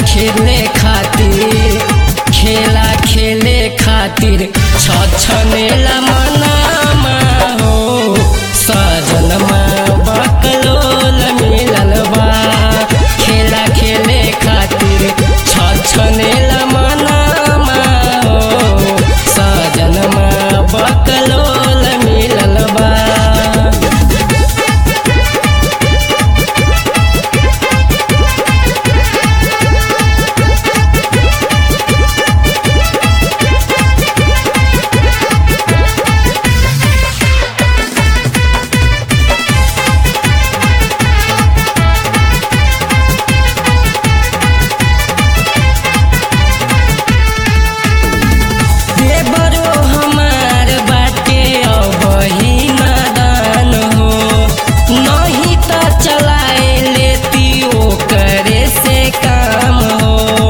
खेले खातिर खेला खेले खातिर छछनेला मनामा हो सजनमा बकलोल मिलल बा खेला खेले खातिर छछनेला मनामा हो सजनमा बकलोल मिलल बा देवरो हमार बाटे अबही नादान हो नहीं त चलाए लेती ओकरे से काम हो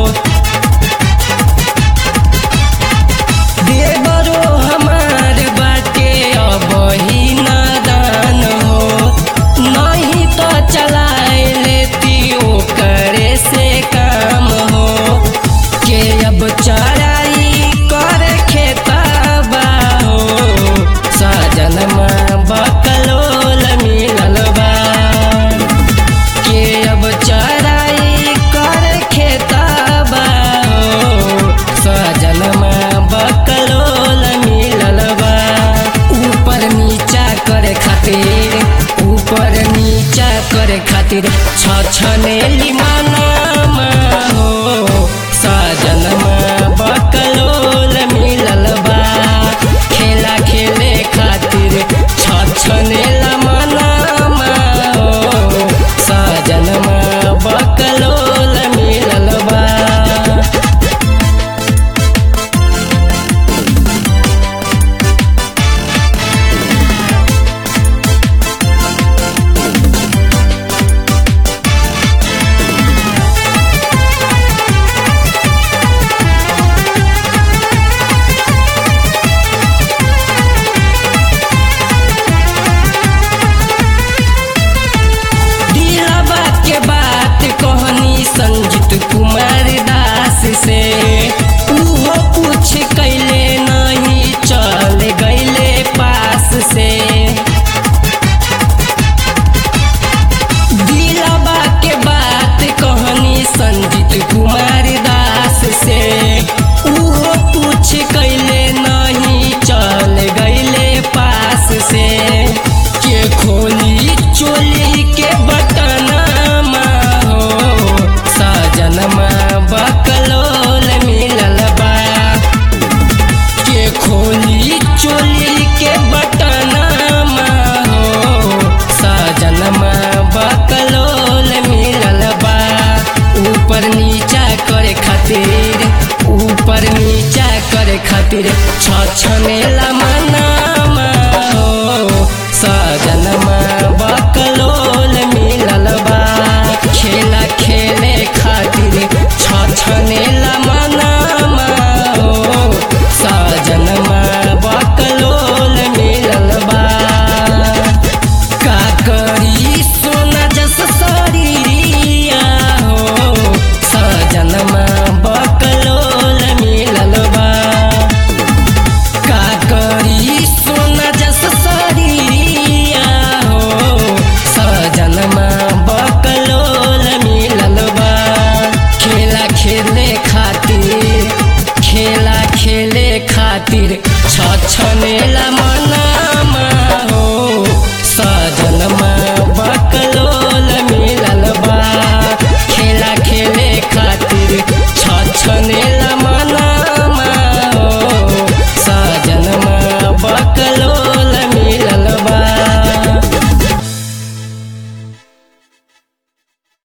देवरो हमार बाटे अबही नादान हो नहीं त चलाए लेती ओकरे से काम हो के अब चराई कर खेतबा हो सजनमा बकलोल मिलल बा के अब चराई कर खेतबा हो सजनमा बकलोल मिलल बा ऊपर नीचा करे खातिर ऊपर नीचा करे खातिर छछनेली मनामा हो सजनमा बकलोल मिलल बा खेला खेले खातिर छछनेला मनामा हो सजनमा बकलोल मिलल बा दिलवा के बात कहनी संजीत कुमार दास से उहो कुछ कैले नहीं चल गईले पास से दिलवा के बात कहनी संजीत कुमार दास से उहो कुछ कैले नहीं चल गईले पास से के खोली चोली के बटनमा हो सजनमा बकलोल मिलल बा के खोली चोली के बटनमा हो सजनमा बकलोल मिलल बा ऊपर नीचा करे खातिर ऊपर नीचा करे खातिर छछनेला मना